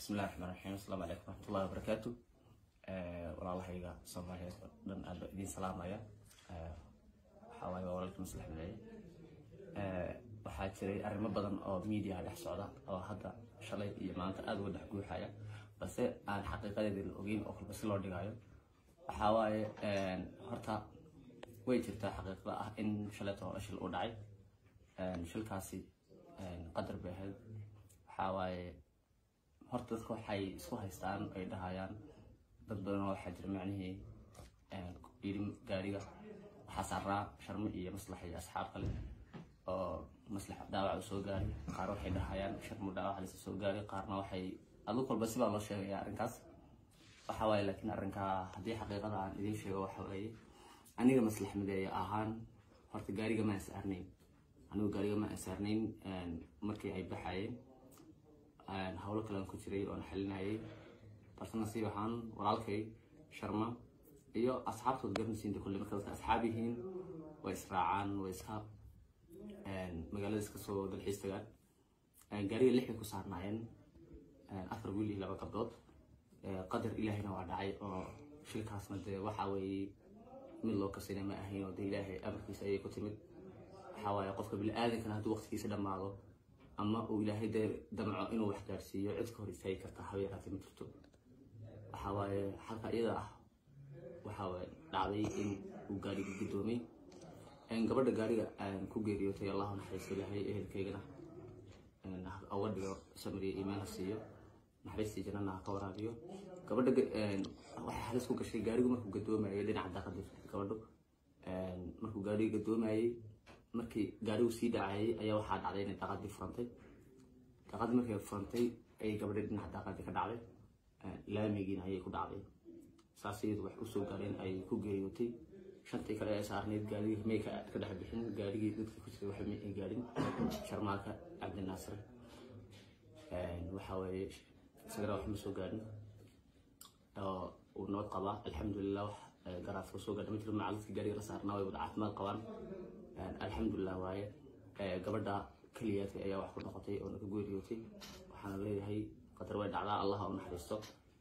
bismillahi raxmaan raxiim asalaamu calaykum waraxmatullahi wabarakaatu walaalahayga soomaaliyeed oo dhan aad baa idiin salaamaya waxaa waaye waa walaalka maslax mideeye waxaa jiray arrimo badan oo media dhex socda oo hadda shalay iyo maanta aada uga dhex guuxaya balse aan xaqiiqadeeda la ogeyn oo kalba si loo dhigayo waxaa waaye horta way jirtaa xaqiiqda ah in shalayta hore shil u dhacay shilkaasi qadar bay ahayd waxaa waaye horta dadka waxay isku haystaan ay dhahayaan dad badan oo waxaa jira macnihii yidhi gaariga waxaa saaraa sharmo iyo maslax iyo asxaab kale oo maslax dhaawac u soo gaaray qaar waxay dhahayaan sharmo dhaawac lasa soo gaaray qaarna waxay adug walba sibaa loo sheegaya arrinkaas waxa waaye laakiin arrinkaa haddii xaqiiqada aan idiin sheego waxa weeye aniga maslax mideeya ahaan horta gaariga ma ansaarnayn anigu gaariga ma ansaarnayn markii ay baxayeen howlo kalean ku jiray oon xalinayay balse nasiib ahaan walaalkay sharma iyo asxaabtood garanaysiinta kulle marka dadka asxaab yihiin way israacaan way iska magaalada iska soo dalxiis tagaan gaariga lix bay ku saarnaayeen afar wiil iyo laba gabdood qadar ilaahayna waa dhacay oo shilkaasna dee waxa weeye mid loo kasina ma ahayn oo dee ilaahay amarkiisa ayay ku timid waxaa waaye qofka bini-aadankana hadduu waqtigiisa dhammaado ama uu ilaahay dee damco inuu wax gaarsiiyo cid ka hor istaagi karta habeeraati ma jirto waxaa waaye halka iyada ah waxaa waaye dhacday in uu gaariga guddoomay gabadha gaariga ku geeriyootay allahu naxariisto ilaahay ehelkaygana uga dhigo samiriya iimaan ha siiyo naxariistii jannana ha ka waraabiyo gabadha waxay halis ku gashay gaarigu markuu gadoomayay dhinaca daaqadii gabadhu markuu gaariga gadoomayay markii gaarigu sii dhacayay ayaa waxaa dhacday inay daaqadii furantay daaqadii markay furantay ayay gabadha dhinaca daaqadii ka dhacday laamigiina ayay ku dhacday saas iyadu wax usoo gaareen ay ku geeriyootay shantii kale ee saarneyd gaarigii may ka dhex bixin gaarigii dadkii ku jiray waxa may ay gaarin sharmaaka cabdinaasir waxaa weeye isagana wax ma soo gaarin oo uu nabad qabaa alxamdulilah wax garaadka soo gaadha ma jiro macalladkii gaariga la saarnaa way wada caafimaad qabaan alxamdulilah waaye gabadha keliyaatay ayaa wax ku noqotay oo naga geeriyootay waxaana leeyahay qadar way dhacdaa allah u naxariisto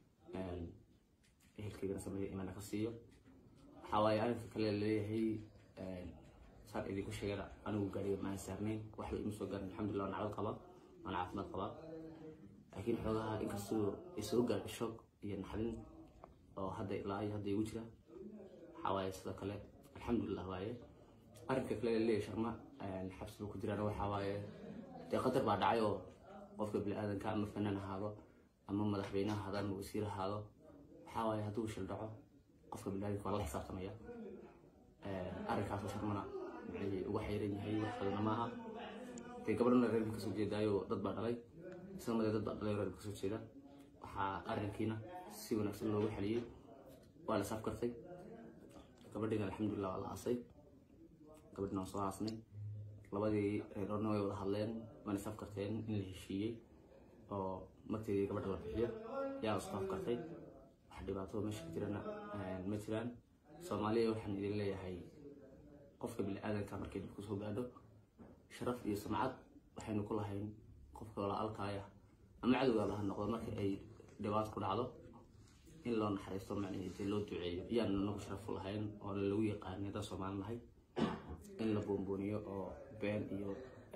ehelkaygana sameeya imaana ka siiyo waxaa waaye arrinka kale leeyahay saan idinku sheegana anigu gaariga maan saarnayn waxba ima soo gaarin alxamdulilah nacbad qaba waan caafimaad qabaa laakiin xoogaha inkastoo ay soo gaarhay shoog iyo naxdin oo hadda ilaa iyo hadda igu jira waxaa waaye sidoo kale alxamdulilah waaye arrinka kale leeyahay sharma xabsiga ku jiraan waxaa waaye dee qadar baa dhacay oo qofka bini-aadanka ama fanaan ahaado ama madaxweyne ahaado ama wasiir ahaado waxaa waaye hadduu shil dhaco qofka bini-aadanka waa la xisaabtamaya arrinkaasoo sharmana micnihii ugu xayran yahay wax kalena maaha dee gabadhana reerka kasoo jeedaayo dad baa dhalay isagana dee dad baa dhalay reerka kasoo jeeda waxaa arrinkiina si wanaagsan loogu xaliyey waa la saaf kartay gabadhiina alxamdulilah waa la aasay gabadhina waan soo aasnay labadii reeroodna way wada hadleen waana saf karteen in la heshiiyey oo marteedii gabadha la bixiyo yaa isku afkartay wax dhibaato meesha ka jirana ma jiraan soomaaliya waxaan idin leeyahay qofka bini-aadanka markay dhib kusoo gaadho sharaf iyo sumcad waxaynu ku lahayn qofka walaalkaaya ama cadowgaaba ha noqdo marka ay dhibaato ku dhacdo in loo naxariisto macnihii dee loo duceeyo iyaan nagu sharaf u lahayn oo lagu yaqaanay dad soomaali nahay in la boonbooniyo oo been iyo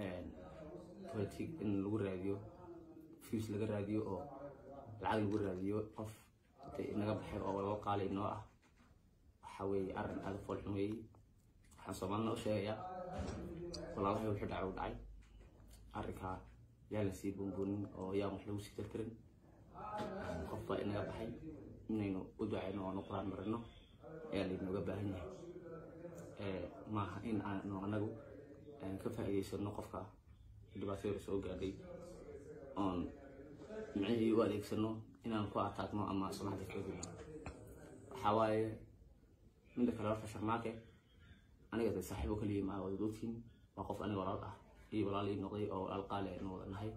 politic in lagu raadiyo fus laga raadiyo oo lacag lagu raadiyo qof intay inaga baxay oo laba qaali inoo ah waxa weeye arrin aada foolxun weeye waxaan soomaalina u sheegayaa walaalahay wuxuu dhacay u dhacay arrinkaa yaa la sii boonboonin oo yaan wax lagu sii tirtirin qof baa inaga baxay inaynu u ducayno oonu quraan marino ayaa laynooga baahan yahay maaha in aanu anagu ka faa'iidaysano qofka dhibaatada soo gaadhay oon micnihii u adeegsano inaan ku ataagno ama sumacda kaga gudno waxaa waaye midda kale horta sharmaake aniga de saaxiibo kaliya maa wada ogtiin waa qof aniga walaal ah iyo walaal ii noqday oo walaal qaali aynu wada nahay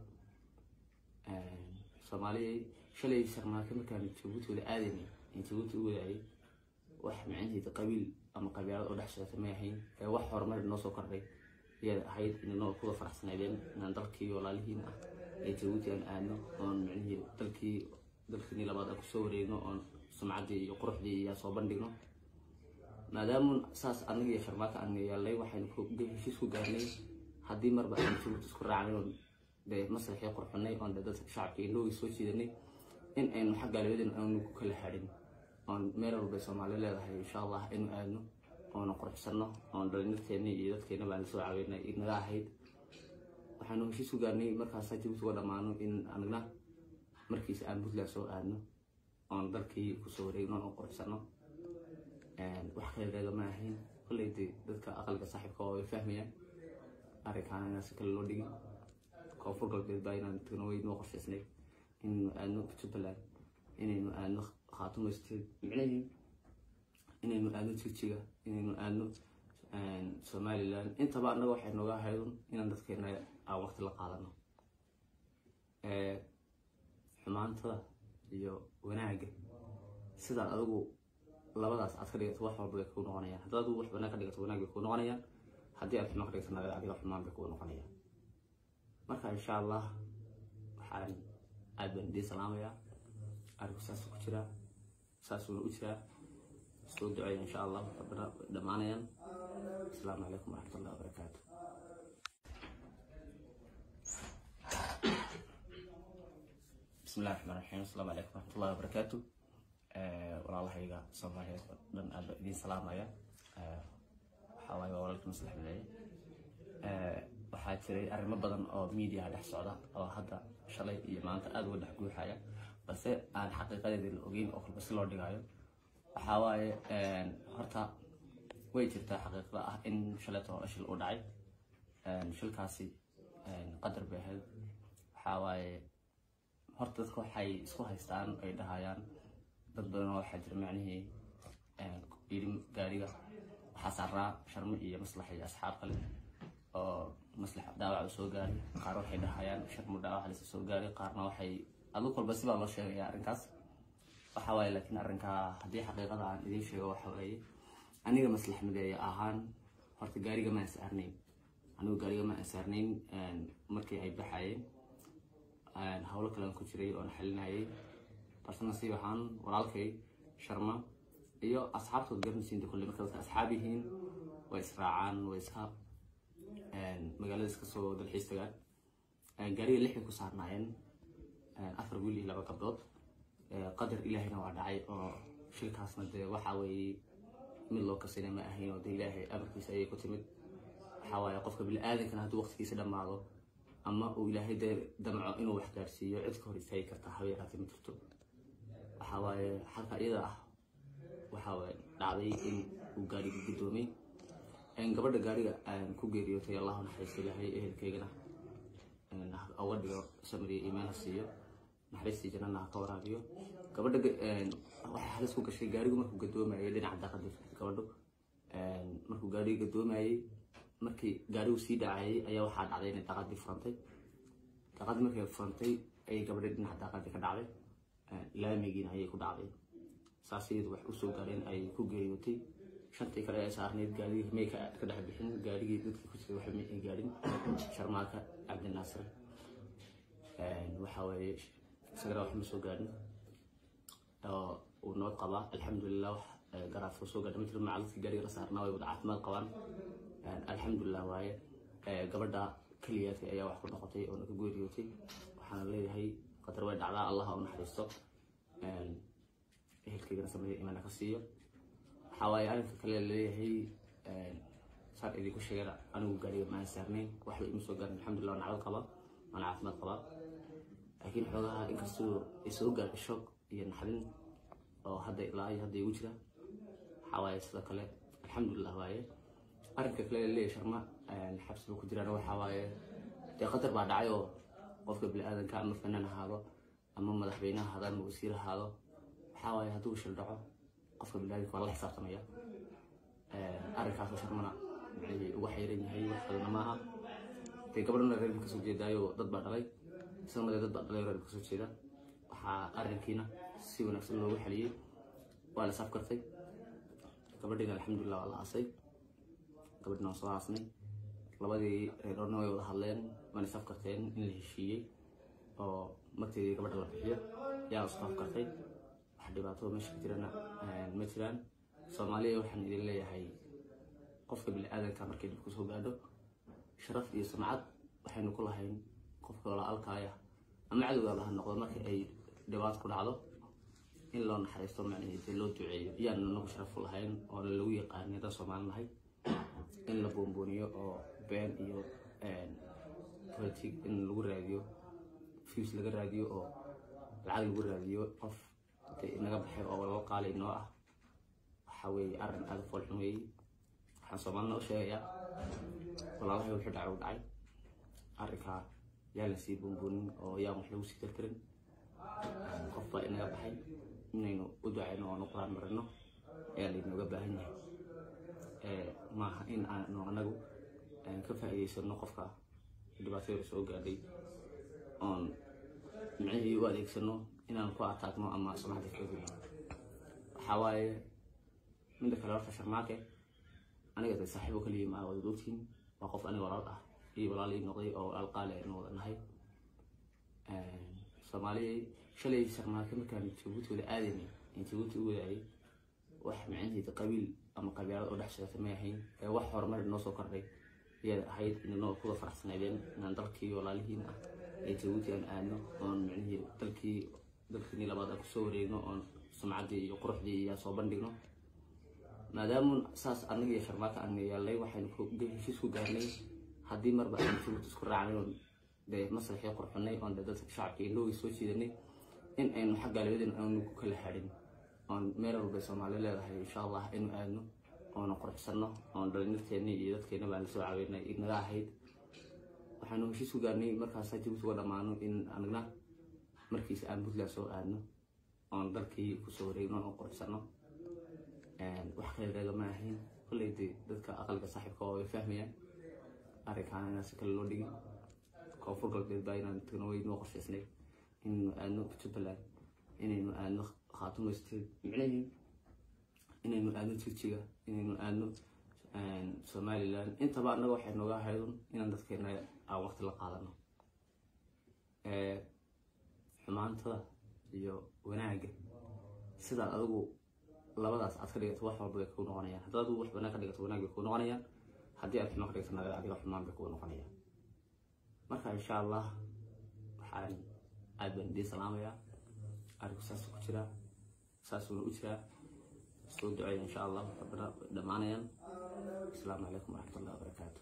soomaaliya shalay sharmaake markaan jabuuti wada aadaynay in jabuuti u wadaayay wax micnaheeda qabiil ama qabiilad oo dhex socota may ahayn ee wax horumar noo soo kordhay iyay ahayd inanoo kuwa faraxsanaydeen inaan dalkii walaalihiin ah ee jabuuti aan aadno oon micnihii dalkii dalkiinii labaad aan kusoo wareegno oon sumcaddii iyo quruxdii iyo soo bandhigno maadaama saas anaga iyo sharmaaka aan yeelnay waxaynu heshiis ku gaarnay haddii marba aan jabuuti isku raacnay oon dee maslaxii qurxunay oon dee dadka shacabka indhoogii soo jiidanay in aynu xagga labadeen aanu ku kala hadhin oon meel walbay soomaali leedahay insha allah inu aadno oona quruxsano oon dhalinyarteeni iyo dadkeena baan lasoo caawinay inaga ahayd waxaanu heshiis ku gaarnay markaasa jabuuti uga dhammaano in anagna markiisa aan puntland soo aadno oon dalkii kusoo wareegno oon quruxsano wax kaleereega ma ahayn kolley dee dadka aqalka saaxiibka oo ay fahmayaan arrinkaana inaan si kale loo dhigin koonfur galbeed baa inaan tagno way noo qorshaysnay inaynu aadno jubbaland inaynu aadno khaatumo state micnahii inaynu aadno jigjiga inaynu aadno somaliland intaba annaga waxay nooga ahaydun inaan dadkeena aan waqti la qaadano xumaantada iyo wanaagga sidaad adigu labadaas aad ka dhigato wax walba bay kuu noqonayaan haddaad adigu wax wanaag ka dhigato wanaag bay kuu noqonayaan haddii aad xumaan ka dhigato nagada adiga xumaan bay kuu noqonayaan marka insha allah waxaan aad baan idiin salaamayaa arinku saasuu ku jiraa saasuuna u jiraa soo duceeya insha allah rabbana way dhammaanayaan asalaamu calaykum waraxmatullahi wabarakaatu bismillahi raxmaan raxiim asalaamu calaykum waraxmatullahi wabarakaatu walaalahayga soomaaliyeed oo dhan aad baan idiin salaamaya waxaa waaye waa walaalka maslax mideeye waxaa jiray arrimo badan oo media dhex socda oo hadda shalay iyo maanta aada uga dhex guuxaya balse aan xaqiiqadeeda la ogeyn oo kalba si loo dhigayo waxaa waaye horta way jirtaa xaqiiqda ah in shaleeto shil u dhacay shilkaasi qadar bay ahayd waxaa waaye horta dadka waxay isku haystaan ay dhahayaan dad badan oo waxaa jira macnihii yidhi gaariga waxaa saaraa sharmo iyo maslax iyo asxaab kale oo maslax dhaawac soo gaaray qaar waxay dhahayaan sharmo dhaawac lasa soo gaaray qaarna waxay adug walba sibaa loo sheegaya arrinkaas waxa waaye laakiin arrinkaa haddii xaqiiqada aan idiin sheego waxa waaye aniga maslax mideeya ahaan horta gaariga ma ansaarnayn anigu gaariga ma ansaarnayn markii ay baxayeen howlo kalean ku jiray oon xalinayay balse nasiib ahaan walaalkay sharma iyo asxaabtood garanaysiinta kulle marka dadka asxaab yihiin way israacaan way iska magaalada iska soo dalxiis tagaan gaariga lix bay ku saarnaayeen afar wiil iyo laba gabdhood qadar ilaahayna waa dhacay oo shilkaasna dee waxa weeye mid loo kasina ma ahayn oo dee ilaahay amarkiisa ayay ku timid waxaa waaye qofka bini-aadankana hadduu waqtigiisa dhammaado ama uu ilaahay dee damco inuu wax gaarsiiyo cid ka hor istaagi kartaa haba yaraatee ma jirto waxaa waaye halka iyada ah waxaa waaye dhacday in uu gaariga guddoomay gabadha gaariga aan ku geeriyootay allahu naxariisto ilaahay ehelkaygana uga dhigo samriya iimaan ha siiyo naxariistii jannana ha ka waraabiyo gabadha waxay halis ku gashay gaarigu markuu gadoomayay dhinaca daaqadii gabadhu markuu gaariga gadoomayay markii gaarigu sii dhacayay ayaa waxaa dhacday inay daaqadii furantay daaqadii markay furantay ayay gabadha dhinaca daaqadii ka dhacday laamigiina ayay ku dhacday saas iyadu wax usoo gaareen ay ku geeriyootay shantii kale ee saarneyd gaarigii may ka dhex bixin gaarigii dadkii ku jiray waxa may ay gaarin sharmaaka cabdinaasir waxa waaye isagana wax ma soo gaarin oo uu nabad qabaa alxamdulilah wax garaafo soo gaadha ma jiro maca dadkii gaariga la saarnaa way wada caafimaad qabaan alxamdulilah waaye gabadha keliyaadka ayaa wax ku noqotay oo naga geeriyootay waxaana leeyahay qadar way dhacdaa allah u naxariisto ehelkaygana sameeya imaana ka siiyo waxaa waaye arrinka kale laleeyahay saan idinku sheegana anigu gaariga maan saarnayn waxba ima soo gaarin alxamdulilah waan nabad qabaa waan caafimaad qabaa laakiin xoogaha inkastoo ay soo gaarka shoog iyo naxdin oo hadda ilaa iyo hadda igu jira waxaa waaye sidoo kale alxamdulilah waaye arrinka kale laleeyahay sharma xabsiga ku jiraan waxaa waaye dee qadar baa dhacay oo qofka bini-aadanka ama fanaan ahaado ama madaxweyne ahaado ama wasiir ahaado waxaa waaye hadduu shil dhaco qofka bini-aadanka waa la xisaabtamaya arrinkaasoo sharmana micnihii uga xayran yahay wax kalena maaha dee gabadhana reerka kasoo jeedaayo dad baa dhalay isla madee dad baa dhalay reerka kasoo jeeda waxaa arrinkiina si wanaagsan loogu xaliyey waa la safkartay gabadhiina alxamdulilah waa la aasay gabadhina waan soo aasnay labadii reerona way wada hadleen waana is afkarteen in la heshiiyey oo marteedii gabadha la bixiyo yaa isku afkartay wax dhibaato meesha ka jirana ma jiraan soomaaliya waxaan idin leeyahay qofka bini-aadanka markay dhib kusoo gaadho sharaf iyo sumcad waxaynu ku lahayn qofka walaalkaaya ama cadowgaaba ha noqdo marka ay dhibaat ku dhacdo in loo naxariisto macnaheed loo duceeyo iyaanu nagu sharaf u lahayn oo lagu yaqaanay dad soomaali nahay in la boonbooniyo oo been iyo politic in lagu raadiyo fuse laga raadiyo oo lacag lagu raadiyo qof naga baxay oo laba qaali noo ah waxa weeye arrin aada foolxun weeye waxaan soomaalina u sheegayaa walaalahay wuxuu dhacay u dhacay arrinkaa yaa la sii boonboonin oo yaan wax lagu sii tirtirin qof baa inaga baxay inaynu u ducayno oonu quraan marino ayaa laynooga baahan yahay maaha in aanu anagu ka faa'iidaysano qofka dhibaatada soo gaadhay oon micnihii u adeegsano inaan ku ataagno ama sumcada ka gudno waxaa waaye midda kale horta sharmaake aniga de saaxiibo kaliya maa wada ogtiin waa qof aniga walaal ah iyo walaal ii noqday oo walaal qaali aynu wada nahay soomaaliya shalay sharmaake markaan jabuuti wada aadaynay in jabuuti u wadaayay wax micnaheeda qabiil ama qabiilad oo dhex socota may ahayn ee wax horumar noo soo kordhay ayaad ahayd inanoo kuda faraxsanaydeen inaan dalkii walaalihiin ah ee jabuuti aan aadno oon micnihii dalkii dalkiinii labaad aan kusoo wareegno oon sumcaddii iyo quruxdii iyo soo bandhigno maadaamun saas annaga iyo sharmaaka aan yeelnay waxaynu heshiis ku gaarnay haddii marba aan jabuuti isku raacnay oon dee maslaxii qurxunay oon dee dadka shacabka indhowgii soo jiidanay in aynu xagga labadeen aanu ku kala hadhin oon meel walbay soomaali leedahay insha allah inu aadno oona quruxsanno oon dhalinyarteennii iyo dadkeena baan lasoo caawinay inaga ahayd waxaanu heshiis ku gaarnay markaasa jabuuti uga dhammaano in anagna markiisa aan puntland soo aadno oon dalkii kusoo wareegno oon quruxsanno wax kale reegama ahayn kolley dee dadka aqalka saaxiibka oo way fahmayaan arrinkaana inaan si kale loo dhigin koonfur galbeed baa inaan tagno way noo qorshaysnay inaynu aadno jubbaland inaynu aadno khaatumo state micnahii inaynu aadno jigjiga inaynu aadno somaliland intaba annaga waxay nooga haydun inaan dadkeena aan waqti la qaadano xumaantada iyo wanaagga sidaad adigu labadaas aad ka dhigato wax walba bay kuu noqonayaan haddaad adigu wax wanaag ka dhigato wanaag bay kuu noqonayaan haddii aad xumaan ka dhigato naga adiga xumaan bay kuu noqonayaan marka insha allah waxaan aad baan idiin salaamayaa arinku saasuu ku jiraa saasuuna u jiraa soo duceeya insha allah rabbana dhammaanayaan asalaamu calaykum waraxmatullahi wabarakaatu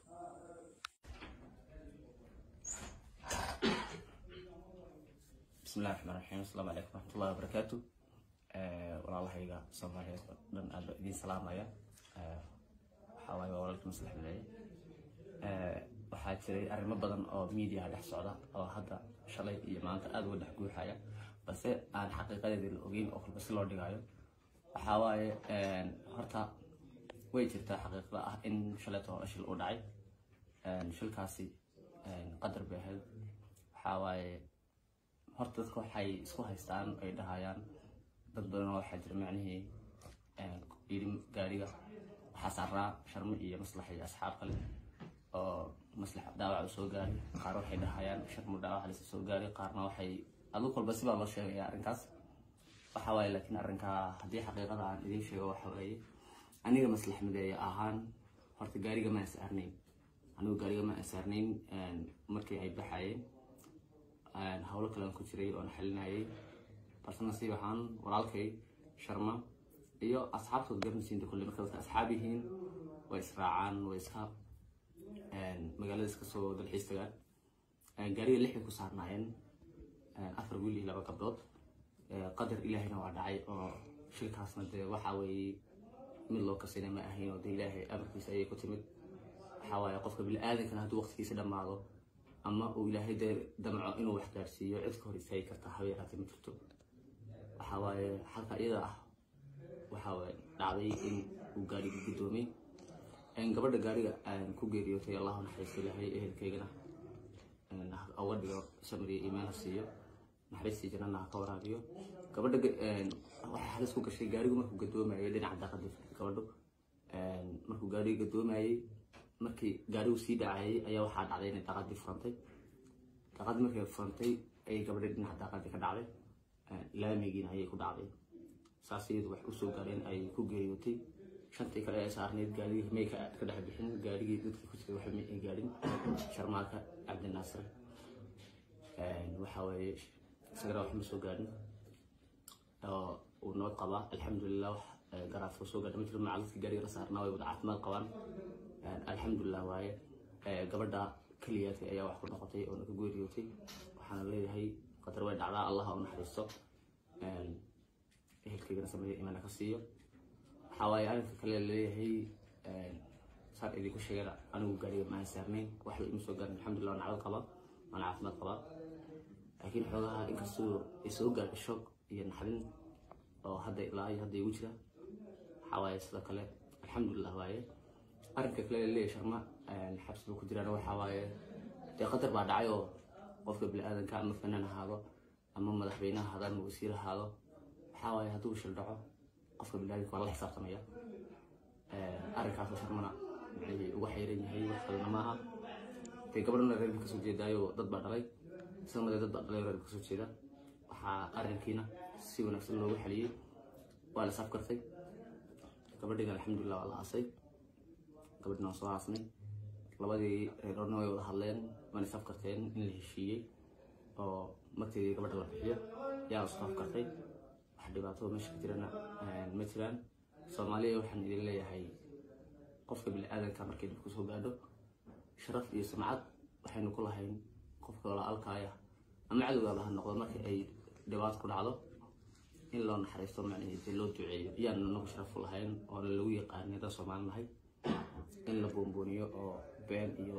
bismillahi raxmaan raxiim asalaamu calaykum waraxmatullahi wabarakaatu walaalahayga soomaaliyeed oo dhan aad baa idiin salaamaya waxaa waaye waa walaalkii maslax bileeye waxaa jiray arrimo badan oo miidiyaha dhex socda oo hadda shalay iyo maanta aada uga dhex guuxaya balse aan xaqiiqadeeda la ogeyn oo kalba si loo dhigayo waxaa waaye horta way jirtaa xaqiiqda ah in shalayto hore shil u dhacay shilkaasi qadar bay ahayd waxaa waaye horta dadka waxay isku haystaan ay dhahayaan dad badanoo waxaa jira macnihii yidhi gaariga waxaa saaraa sharmo iyo maslax iyo asxaab kale oo maslax dhaawac u soo gaaray qaar waxay dhahayaan sharmo dhaawac lasa soo gaaray qaarna waxay adug walba sibaa loo sheegaya arrinkaas waxa waaye laakiin arrinkaa haddii xaqiiqada aan idiin sheego waxa weeye aniga maslax mideeya ahaan horta gaariga ma asaarnayn anigu gaariga ma asaarnayn markii ay baxayeen howlo kale aan ku jiray oon xalinayay balse nasiib ahaan walaalkay sharma iyo asxaabtood garanaysiinta kulle marka dadka asxaab yihiin way israacaan way iska magaalada iska soo dalxiis tagaan gaariga lixay ku saarnaayeen afar wiil iyo laba gabdhood qadar ilaahayna waa dhacay oo shilkaasna dee waxa weeye mid loo kasina ma ahayn oo dee ilaahay amarkiisa ayay ku timid waxaa waaye qofka bini-aadankana hadduu waqtigiisa dhammaado ama uu ilaahay dee damco inuu wax gaarsiiyo cid ka hor istaagi karta habeeraati ma jirto waxaa waaye halka iyada ah waxaa waaye dhacday in uu gaariga guddoomay gabadha gaariga aan ku geeriyootay allahu naxariisto ilaahay ehelkaygana uga dhigo samriya iimaan ha siiyo naxariistii jannana ha ka waraabiyo gabadha waxay halis ku gashay gaarigu markuu gadoomayay dhinaca daaqada gabadhu markuu gaariga gadoomayay markii gaarigu sii dhacayay ayaa waxaa dhacday inay daaqadii furantay daaqadii markay furantay ayay gabadhii dhinaca daaqadii ka dhacday laamigiina ayay ku dhacday saas iyadu wax usoo gaareen ay ku geeriyootay shantii kale ee saarneyd gaarigii may ka dhex bixin gaarigii dadkii ku jiray waxba may ay gaadhin sharmaarka cabdinaasir waxa weeye isagana wax ma soo gaadhin oo uu nabad qabaa alxamdulilah wax garaadka soo gaadha ma jiro macaludkii gaariga la saarnaa way wada caafimaad qabaan alxamdulilah waaye gabadha keliyaadka ayaa wax ku noqotay oo naga geeriyootay waxaana leeyahay qadar way dhacdaa allah u naxariisto ehelkaygana sameeya imana ka siiyo waxaa waaye arrinka kale laleeyahay saan idinku sheegana anigu gaariga maan saarnayn waxba ima soo gaarin alxamdulilah waan nacdad qabaa waan caafimaad qabaa laakiin xoogaha inkastoo ay soo gaadha shoog iyo naxdin oo hadda ilaa iyo hadda igu jira waxaa waaye sidoo kale alxamdulilah waaye arrinka kale laleeyahay sharma xabsiga ku jiraan waxaa waaye dee qadar baa dhacay oo qofka bini-aadanka ama fanaan ahaado ama madaxweyne ahaado ama wasiir ahaado waxaa waaye hadduu shil dhaco qofka bini-aadanka waa la xisaabtamaya arrinkaasoo sharmana micnihii ugu xayran yahay wax kalena maaha dee gabadhana reerka kasoo jeedaayo dad baa dhalay isagana dad baa dhalay reerka kasoo jeeda waxaa arrinkiina si wanaagsan loogu xaliyey waa la safkartay gabadhiina alxamdulilah waa la aasay gabadhina waan soo aasnay labadii reerona way wada hadleen waana safkarteen in la heshiiyey oo marteedii gabadha la bixiyo yaa isku afkartay wax dhibaato meesha ka jirana ma jiraan soomaaliya waxaan idin leeyahay qofka bini-aadanka markay dib kusoo gaadho sharaf iyo sumcad waxaynu ku lahayn qofka walaalkaaya ama cadowgaaba ha noqdo markii ay dhibaato ku dhacdo in loo naxariisto macnaheedii loo duceeyo iyaanu nagu sharaf u lahayn oona lagu yaqaanay dad soomaali nahay in la boonbooniyo oo been iyo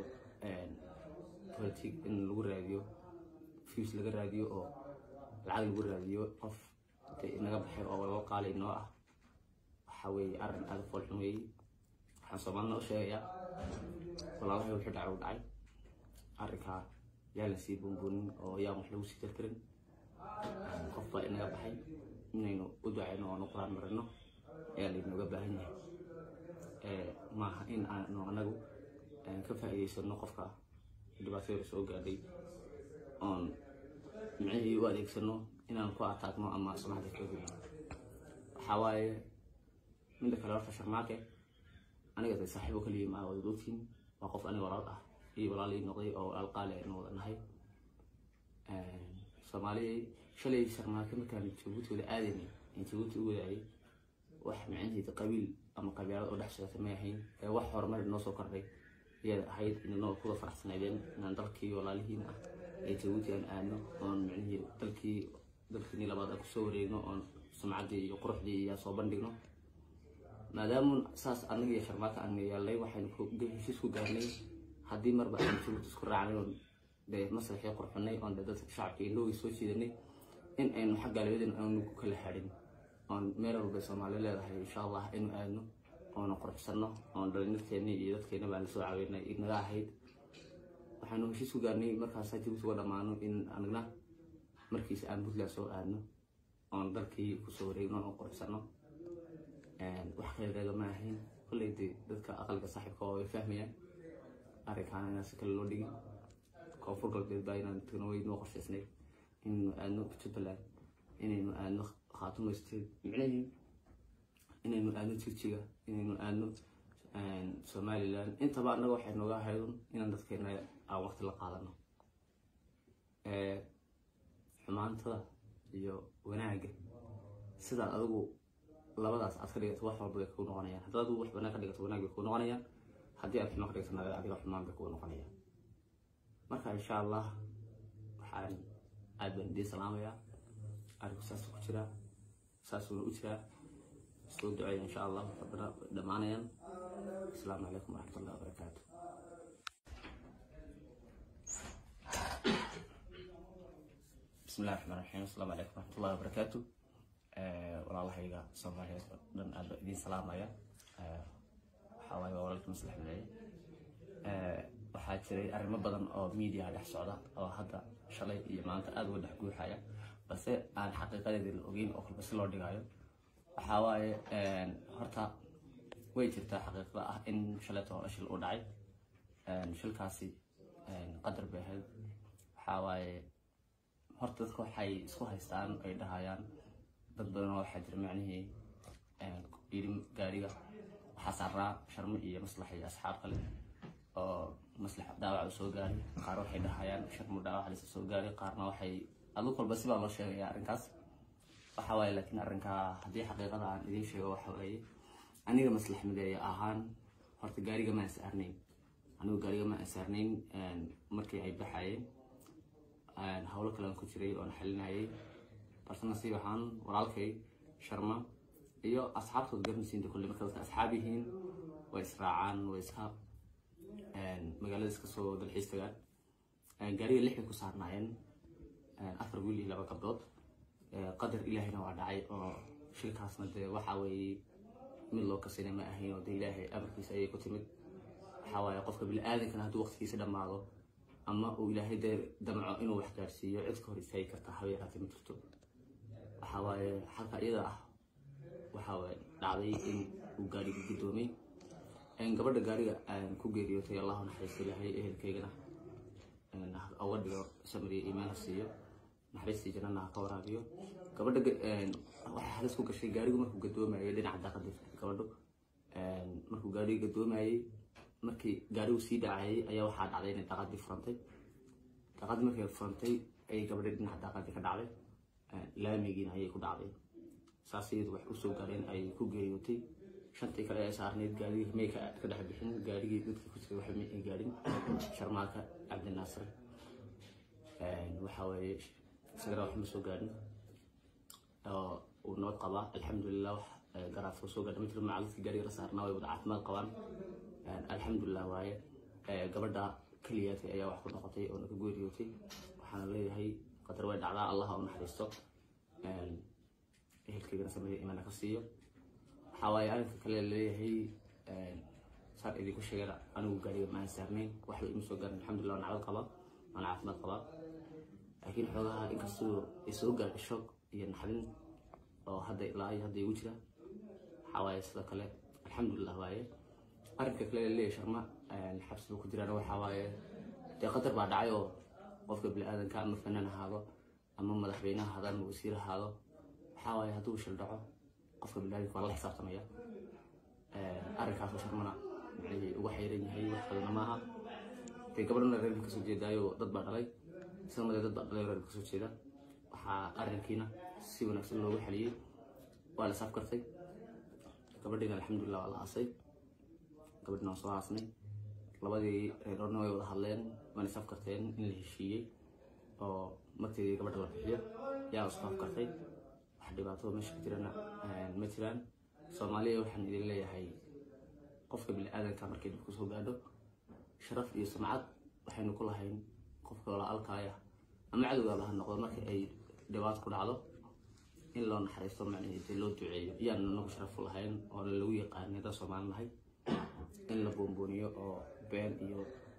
politic in lagu raadiyo fiis laga raadiyo oo lacag lagu raadiyo qof intay inaga baxay oo laba qaali noo ah waxa weeye arrin aada foolxun weeye waxaan soomaalina u sheegayaa walaalahay wuxuu dhacay u dhacay arrinkaa yaa la sii boonboonin oo yaan wax lagu sii tirtirin qof baa inaga baxay inaynu u ducayno oonu quraan marino ayaa laynooga baahan yahay maaha in aanu anagu ka faa'iidaysano qofka dhibaatada soo gaadhay oon micnihii u adeegsano inaan ku ataagno ama sumacda ka gudno waxaa waaye midda kale horta sharmaake aniga de saaxiibo kaliya maa wada ogtiin waa qof aniga walaal ah iyo walaal ii noqday oo walaal qaali aynu wada nahay soomaaliya shalay sharmaake markaan jabuuti wada aadaynay in jabuuti u wadaayay wax micnaheeda qabiil ama qabiilad oo dhex socota may ahayn ee wax horumar noo soo kordhay ayaad ahayd inanoo kuda faraxsanaydeen inaan dalkii walaalihiin ah ee jabuuti aan aadno oon micnihii dalkii dalkiinii labaad aan kusoo wareegno oon sumcaddii iyo quruxdii iyaa soo bandhigno maadaamu saas annaga iyo sharmaaka aan yeelnay waxaynu heshiis ku gaarnay haddii marba aan jabuuti isku raacnay oon dee maslaxii qurxunay oon dee dadka shacabka indhoogii soo jiidanay in aynu xagga labadeen aanu ku kala hadhin oon meel walba soomaali leedahay insha allah inu aadno oona quruxsano oon dhalinyarteeni iyo dadkeena baan lasoo caawinay inaga ahayd waxaanu heshiis ku gaarnay markaasa jabuuti uga dhammaano in anagna markiisa aan puntland soo aadno oon dalkii kusoo wareegno oon quruxsano wax kale reegama ahayn kolley dee dadka aqalka saaxiibka oo way fahmayaan arrinkaana inaan si kale loo dhigin koonfur galbeed baa inaan tagno way noo qorshaysnay inaynu aadno jubbaland inaynu aadno khaatumo state micnahii inaynu aadno jigjiga inaynu aadno somaliland intaba annaga waxay nooga haydun inaan dadkeena aan waqti la qaadano xumaantada iyo wanaagga sidaad adigu labadaas aad ka dhigato wax walba bay kuu noqonayaan haddaad adigu wax banaan ka dhigato wanaag bay kuu noqonayaan haddii aad xumaan ka dhigato naga adiga xumaan bay kuu noqonayaan marka insha allah waxaan aad baan idiin salaamayaa arinku saas ku jiraa saasuuna u jiraa soo duceeya insha allah rabbina dhammaanayaan asalaamu calaykum waraxmat ullahi wabarakaatu bismi illahi raxmaan raxiim asalaamu calaykum waraxmat ullahi wabarakaatu walaalahayga soomaaliyeed oo dhan aad baan idiin salaamaya waxaa waaye waa walaalka maslax mideeye waxaa jiray arrimo badan oo media dhex socda oo hadda shalay iyo maanta aada uga dhex guuxaya balse aan xaqiiqadeeda la ogeyn oo kalba si loo dhigayo waxaa waaye horta way jirtaa xaqiiqda ah in shaleeto hore shil u dhacay shilkaasi qadar bay ahayd waxaa waaye horta dadka waxay isku haystaan ay dhahayaan dad badanoo waxaa jira macnihii yidhi gaariga waxaa saaraa sharmo iyo maslax iyo asxaab kale oo maslax dhaawac u soo gaaray qaar waxay dhahayaan sharmo dhaawac lasa soo gaaray qaarna waxay adug walba sibaa loo sheegaya arrinkaas waxa waaye laakiin arrinkaa haddii xaqiiqada aan idiin sheego waxa waaye aniga maslax mideeya ahaan horta gaariga ma ansaarnayn anigu gaariga ma ansaarnayn markii ay baxayeen howlo kalean ku jiray oon xalinayay balse nasiib ahaan walaalkay sharma iyo asxaabtood garanaysiinta kulle marka dadka asxaab yihiin way israacaan way iska magaalada iska soo dalxiis tagaan gaariga lix bay ku saarnaayeen afar wiil iyo laba gabdhood qadar ilaahayna waa dhacay oo shilkaasna dee waxa weeye mid loo kasina ma ahayn oo dee ilaahay amarkiisa ayay ku timid waxaa waaye qofka bini-aadankana hadduu waqtigiisa dhammaado ama uu ilaahay dee damco inuu wax gaarsiiyo cid ka hor istaagi kartaa haba yaraatee ma jirto waxaa waaye xalka iyada ah waxaa waaye dhacday in uu gaariga guddoomay gabadha gaariga ku geeriyootay allahu naxariisto ilaahay ehelkaygana uga dhigo samriya iimaana siiyo naxariistii jannana ha ka waraabiyo gabadha waxay halis ku gashay gaarigu markuu gadoomayay dhinaca daaqadii gabadhu markuu gaariga gadoomayay markii gaarigu sii dhacayay ayaa waxaa dhacday inay daaqadii furantay daaqadii markay furantay ayay gabadha dhinaca daaqadii ka dhacday laamigiina ayay ku dhacday saas iyadu wax usoo gaareen ayay ku geeriyootay shantii kale ee saarneyd gaarigii may ka dhex bixin gaarigii dadkii ku jiray waxba may gaarin sharmaaka cabdinaasir waxa weeye isagana wax ma soo gaarin oo uu nabad qabaa alxamdulilah wax garaadka soo gaadha ma jiro macalladkii gaariga la saarnaa way wada caafimaad qabaan alxamdulilah waaye gabadha keliyaatay ayaa wax ku noqotay oo naga geeriyootay waxaana leeyahay qadar way dhacdaa allah u naxariisto ehelkaygana sameeya imaana ka siiyo waxaa waaye arrinka kale leeyahay saan idinku sheegana anigu gaariga ma aan saarnayn waxba ima soo gaarin alxamdulilah waan nacdad qabaa waan caafimaad qabaa laakiin xoogaha inkastoo ay soo gaadhay shoog iyo naxdin oo hadda ilaa iyo hadda igu jira waxaa waaye sidoo kale alxamdulilah waaye arrinka kale leeyahay sharma xabsiga ku jiraan waxaa waaye dee qadar baa dhacay oo qofka bini-aadanka ama fanaan ahaado ama madaxweyne ahaado ama wasiir ahaado waxaa waaye hadduu shil dhaco qofka bini-aadanka waa la xisaabtamaya arrinkaasoo sharmana micnihii uga xayran yahay wax kalena maaha dee gabadhana reerka kasoo jeedaayo dad baa dhalay isagana dad baa dhalay reerka kasoo jeeda waxaa arrinkiina si wanaagsan loogu xaliyey waa la saaf kartay gabadhiina alxamdulilah waa la aasay gabadhina waan soo aasnay labadii reerorna way wada hadleen waana saaf karteen in la heshiiyey oo marteedii gabadha la bixiyo yaa isku afkartay wax dhibaato meesha ka jirana ma jiraan soomaaliya waxaan idin leeyahay qofka bini-aadanka markay dib kusoo gaadho sharaf iyo sumcad waxaynu ku lahayn qofka walaalkaaya ama cadowgaaba ha noqdo marka ay dhibaato ku dhacdo in loo naxariisto macnaheedii loo duceeyo iyaan nagu sharaf u lahayn oo lagu yaqaanay dad soomaali nahay in la boonbooniyo oo been iyo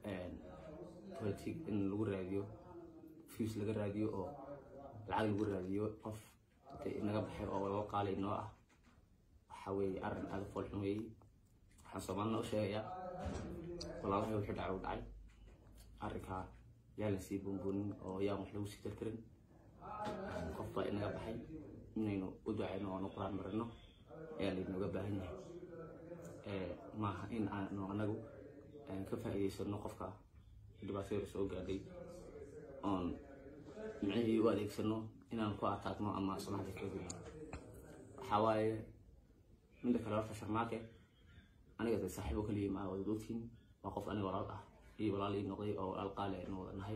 politic in lagu raadiyo fuse laga raadiyo oo lacag lagu raadiyo qof naga baxay oo laba qaali noo ah waxa weeye arrin aada foolxun weeye waxaan soomaalina u sheegayaa walaalahay wuxuu dhacay u dhacay arrinkaa yaa la sii boonboonin oo yaan wax lagu sii tirtirin qof baa inaga baxay inaynu u ducayno oonu quraan marino ayaa laynooga baahan yahay maaha in aanu anagu ka faa'iidaysano qofka dhibaatada soo gaadhay oon micnihii u adeegsano inaan ku ataagno ama sumcada ka gelino waxaa waaye midda kale horta sharmaake aniga de saaxiibo kaliya maa wada ogtiin waa qof aniga walaal ah iyo walaal ii noqday oo walaal qaali aynu wada nahay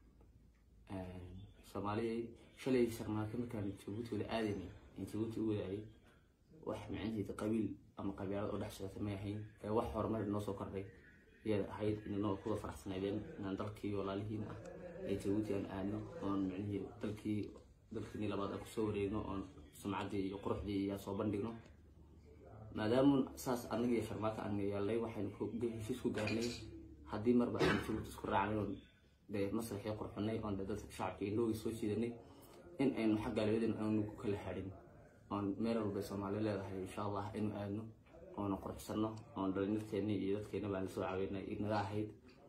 soomaaliya shalay sharmaake markaan jabuuti wada aadaynay in jabuuti u wadaayay wax micnaheeda qabiil ama qabiilad oo dhex socota may ahayn ee wax horumar noo soo kordhay ayaad ahayd inanoo kuwa faraxsanaydeen inaan dalkii walaalihiin ah ee jabuuti aan aadno oon micnihii dalkii dalkiini labaad aan kusoo wareegno oon sumcaddii iyo quruxdii yaa soo bandhigno maadaamu saas anaga iyo sharmaaka aan yeelnay waxaynu heshiis ku gaarnay haddii marba aan jabuuti isku raacnay oon dee maslaxii qurxunay oon dee dadka shacabka indhowgii soo jiidanay in aynu xagga labadeen aanu ku kala hadhin oon meel walba soomaali leedahay insha allah inu aadno oona qurxsano oon dhalinyarteeni iyo dadkeena baan lasoo caawinay inaga ahayd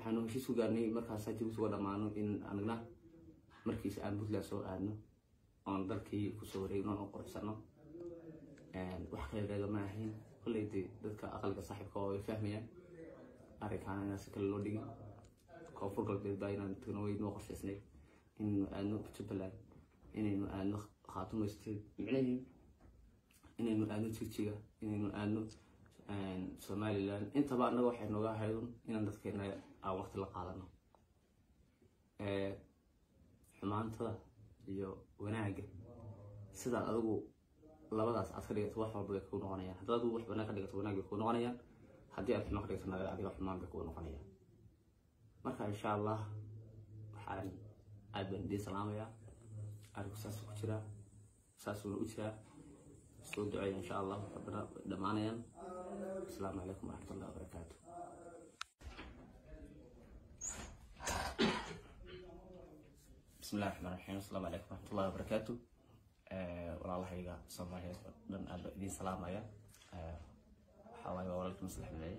waxaanu heshiis ku gaarnay markaas jabuuti uga dhammaano in anagna markiisa aan puntland soo aadno oon dalkii kusoo wareegno oon quruxsano wax kale reega ma ahayn kolley dee dadka aqalka saaxiibka oo ay fahmayaan arrinkaana inaan si kale loo dhigin koonfur galbeed baa inaan tagno way noo qorshaysnay inaynu aadno jubbaland inaynu aadno khaatumo state micnahii inaynu aadno jigjiga inaynu aadno somaliland intaba annaga waxay nooga ahaydun inaan dadkeena aan waqti la qaadano xumaantada iyo wanaagga sidaad adigu labadaas aad ka dhigato wax walba bay kuu noqonayaan haddaad adigu wax wanaag ka dhigato wanaag bay kuu noqonayaan haddii aad xumaan ka dhigato naga adiga xumaan bay kuu noqonayaan marka insha allah waxaan aad baan idiin salaamayaa arinku saasuu ku jiraa saasuuna u jiraa soo duceeya insha allah rabbina dhammaanayaan asalaamu calaykum waraxmatullahi wabarakaatu bismi illahi raxmaan raxiim asalaamu calaykum waraxmatullahi wabarakaatu walaalahayga soomaaliyeed oo dhan aad baan idiin salaamaya waxaa waaye waa walaalka maslax mideeye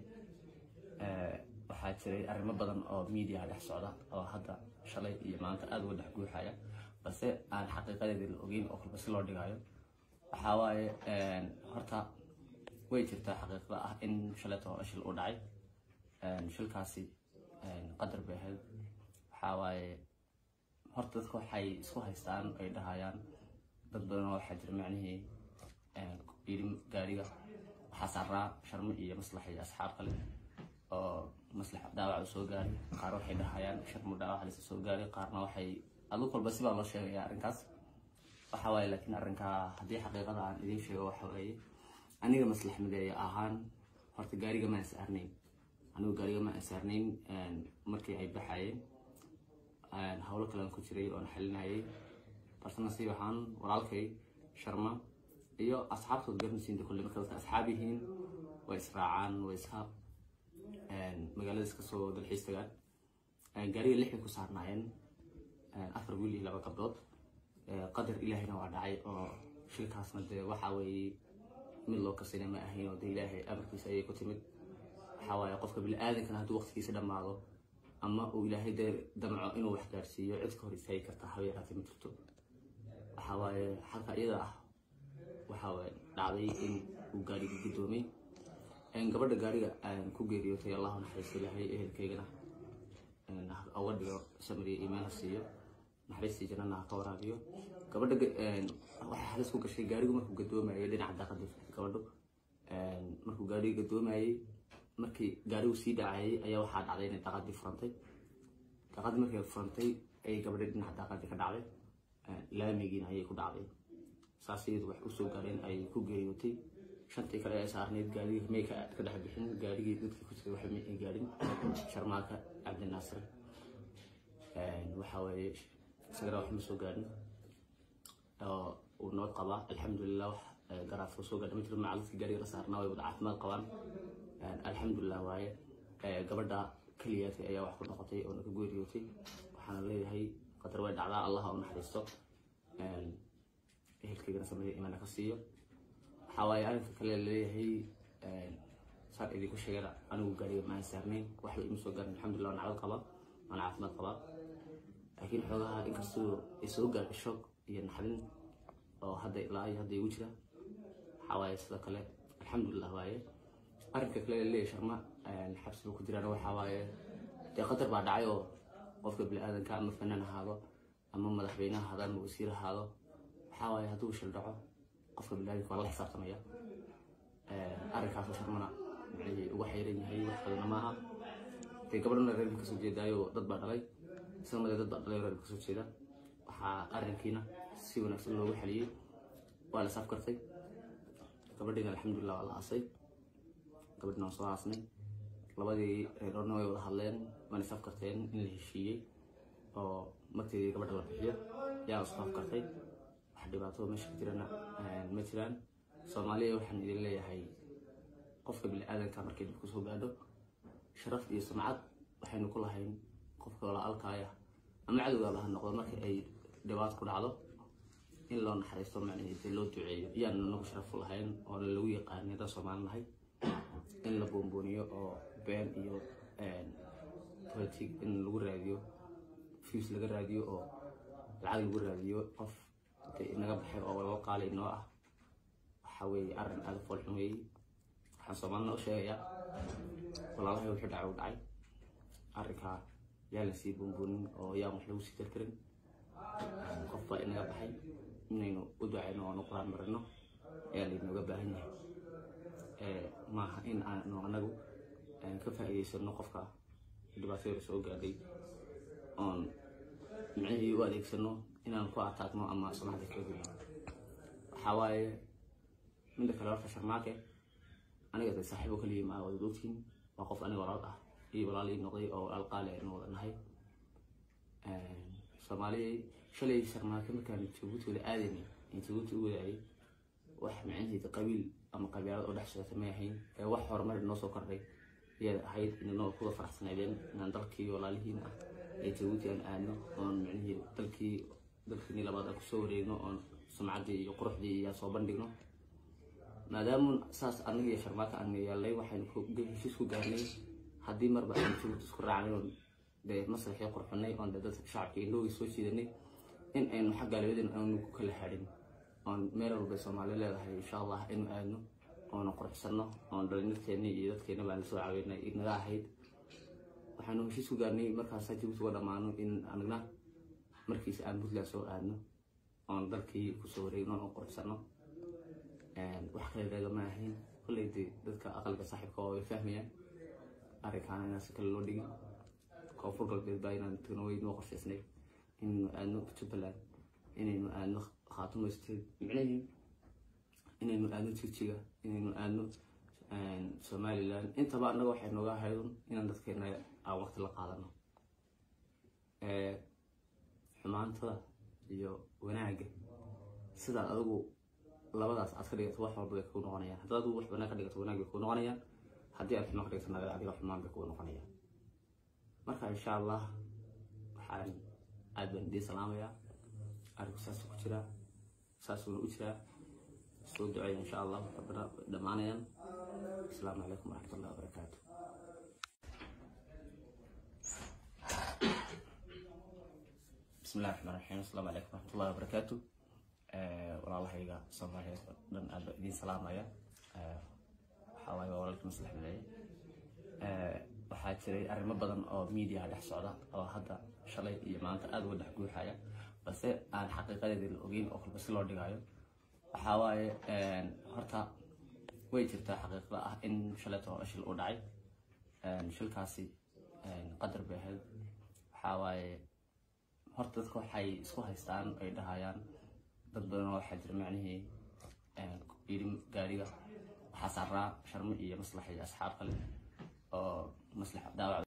waxaa jiray arrimo badan oo media dhex socda oo hadda shalay iyo maanta aada uga dhex guuxaya balse aan xaqiiqadeedii la ogeyn oo kalba si loo dhigayo waxaa waaye horta way jirtaa xaqiiqda ah in shaleeto shil u dhacay shilkaasi qadar bay ahayd waxaa waaye horta dadka waxay isku haystaan ay dhahayaan dad badan oo waxaa jira macnihii yidhi gaariga waxaa saaraa sharmo iyo maslax iyo asxaab kale oo maslax dhaawac u soo gaaray qaar waxay dhahayaan sharmo dhaawac lasa soo gaaray qaarna waxay adug walba sibaa loo sheegaya arrinkaas waxa waaye laakiin arrinkaa haddii xaqiiqada aan idiin sheego waxa weeye aniga maslax mideeya ahaan horta gaariga ma ansaarnayn anigu gaariga ma ansaarnayn markii ay baxayeen howlo kalean ku jiray oon xalinayay balse nasiib ahaan walaalkay sharma iyo asxaabtood garanaysiinta kulle marka dadka asxaab yihiin way israacaan way iska magaalada iska soo dalxiis tagaan gaariga lixay ku saarnaayeen afar wiil iyo laba gabdhood qadar ilaahayna waa dhacay oo shilkaasna dee waxa weeye mid loo kasina ma ahayn oo dee ilaahay amarkiisa ayay ku timid waxaa waaye qofka bini-aadankana hadduu waqtigiisa dhammaado ama uu ilaahay dee damco inuu wax gaarsiiyo cid ka hor istaagi kartaa haba yaraatee ma jirto waxaa waaye xalka iyada ah waxaa waaye dhacday in uu gaariga guddoomay gabadha gaariga aan ku geeriyootay allahu naxariisto ilaahay ehelkaygana uga dhigo samariya iimaan ha siiyo naxariistii jannana ha ka waraabiyo gabadha waxay halis ku gashay gaarigu markuu gadoomayay dhinaca daaqadii gabadhu markuu gaariga gadoomayay markii gaarigu sii dhacayay ayaa waxaa dhacday inay daaqadii furantay daaqadii markay furantay ayay gabadha dhinaca daaqadii ka dhacday laamigiina ayay ku dhacday saas iyadu wax usoo gaareen ayay ku geeriyootay shantii kale ee saarneyd gaarigii may ka dhex bixin gaarigii dadkii ku jiray waxa may gaarin sharmaaka cabdinaasir waxa weeye isagana wax ma soo gaarin oo uu nabad qabaa alxamdulilah wax garaadka soo gaadha ma jiro macaludkii gaariga la saarnaa way wada caafimaad qabaan alxamdulilah waaye gabadha keliyaatay ayaa wax ku noqotay oo naga geeriyootay waxaana leeyahay qadar way dhacdaa allah u naxariisto ehelkaygana sameeya imaana ka siiyo waxaa waaye arrinka kale laleeyahay saan idinku sheegana anigu gaariga ma aan saarnayn waxba ima soo gaarin alxamdulilah waan nacdad qabaa waan caafimaad qabaa laakiin xoogaha inkastoo ay soo gaadhay shoog iyo naxdin oo hadda ilaa iyo hadda igu jira waxaa waaye sidoo kale alxamdulilah waaye arrinka kale laleeyahay sharma xabsiga ku jiraan waxaa waaye dee qadar baa dhacay oo qofka bini-aadanka ama fanaan ahaado ama madaxweyne ahaado ama wasiir ahaado waxaa waaye hadduu shil dhaco qofka bini-aadanka waa la xisaabtamaya arrinkaasoo sharmana micnihii uga xayran yahay wax kalena maaha dee gabadhana reerka kasoo jeedaayo dad baa dhalay isagana dee dad baa dhalay reerka kasoo jeeda waxaa arrinkiina si wanaagsan loogu xaliyey waa la saaf kartay gabadhiina alxamdulilah waa la aasay gabadhina waan soo aasnay labadii reeroodna way wada hadleen waana saaf karteen in la heshiiyey oo marteedii gabadha la bixiyo yaa la saaf kartay wax dhibaato meesha ka jirana ma jiraan soomaaliya waxaan idin leeyahay qofka bini-aadanka markay dib kusoo gaadho sharaf iyo sumcad waxaynu ku lahayn qofka walaalkaaya ama cadowgaaba ha noqdo marka ay dhibaato ku dhacdo in loo naxariisto macnaheeda loo duceeyo iyaanu nagu sharaf u lahayn oona lagu yaqaanay haddaan soomaali nahay in la boonbooniyo oo been iyo politic in lagu raadiyo views laga raadiyo oo lacag lagu raadiyo qof dee inaga baxay oo laba qaali inoo ah waxa weeye arrin aada u foolxun weeye waxaan soomaalina u sheegayaa walaalahay wuxuu dhacay u dhacay arrinkaa yaan la sii buunbuunin oo yaan wax lagu sii tirtirin qof baa inaga baxay inaynu u ducayno oonu quraan marino ayaa laynooga baahan yahay maaha in aanu anagu ka faa'iidaysano qofka dhibaatada soo gaadhay oon micnihii u adeegsano inaan ku ataagno ama sumcadda kaga gudno waxaa waaye midda kale horta sharmaake aniga de saaxiibo kaliya ma wada ogtiin waa qof aniga walaal ah iyo walaal ii noqday oo walaal qaali aynu wada nahay soomaaliya shalay sharmaake markaan jabuuti wada aadaynay in jabuuti u wadaayay wax micnaheeda qabiil ama qabiilad oo dhex socota may ahayn ee wax horumar inoo soo kordhay ayaad ahayd inanoo kuwa faraxsanaydeen inaan dalkii walaalihiin ah ee jabuuti aan aadno oon micnihii dalkii dalkiini labaad aan kusoo wareegno oon sumcaddii iyo quruxdii iyaan soo bandhigno maadaama saas anaga iyo sharmaaka aan yeelnay waxaynu heshiis ku gaarnay haddii marba aan jabuuti isku raacnay oon dee maslaxii qurxunay oon dee dadka shacabka indhowgii soo jiidanay in aynu xagga labadeen aanu ku kala hadhin oon meel walba soomaali leedahay insha allah inu aadno oona qurxsano oon dhalinyarteeni iyo dadkeena baan lasoo caawinay inaga ahayd waxaanu heshiis ku gaarnay markaas jabuuti uga dhammaano in anagna markiis aan puntland soo aadno oon dalkii kusoo wareegno oon qurxsano wax kale lagama ahayn kolley dee dadka aqalka saaxiibka oo ay fahmayaan arrinkaana inaan si kale loo dhigin koonfur galbeed baa inaan tagno way noo qorshaysnay inaynu aadno jubbaland inaynu aadno khaatumo state micnahii inaynu aadno jijiga inaynu aadno somaliland intaba annaga waxay nooga ahaydun inaan dadkeena aan waqti la qaadano xumaantada iyo wanaagga sidaad adigu labadaas aad ka dhigato wax walba bay kuu noqonayaan haddaad adigu wax wanaag ka dhigato wanaag bay kuu noqonayaan haddii aad xumaan ka dhigato naga adiga xumaan bay kuu noqonayaan marka insha allah waxaan aad baan idiin salaamayaa arinku saasuu ku jiraa saasuuna u jiraa soo duceeya insha allah rabbina dhammaanayaan asalaamu calaykum waraxmatullahi wabarakaatu bismi illahi raxmaan raxiim asalaamu calaykum waraxmatullahi wabarakaatu walaalahayga soomaaliyeed oo dhan aad baan idiin salaamaya waxaa waaye waa walaalkii maslax mideeye waxaa jiray arrimo badan oo miidiyaha dhex socda oo hadda shalay iyo maanta aada uga dhex guuxaya balse aan xaqiiqadeedii la ogeyn oo kalba si loo dhigayo waxaa waaye horta way jirtaa xaqiiqda ah in shalayto shil u dhacay shilkaasi qadar bay ahayd waxaa waaye horta dadka waxay isku haystaan ay dhahayaan dad badan oo waxaa jira macnihii yidhi gaariga waxaa saaraa sharmo iyo maslax iyo asxaab kale oo maslax dhaawac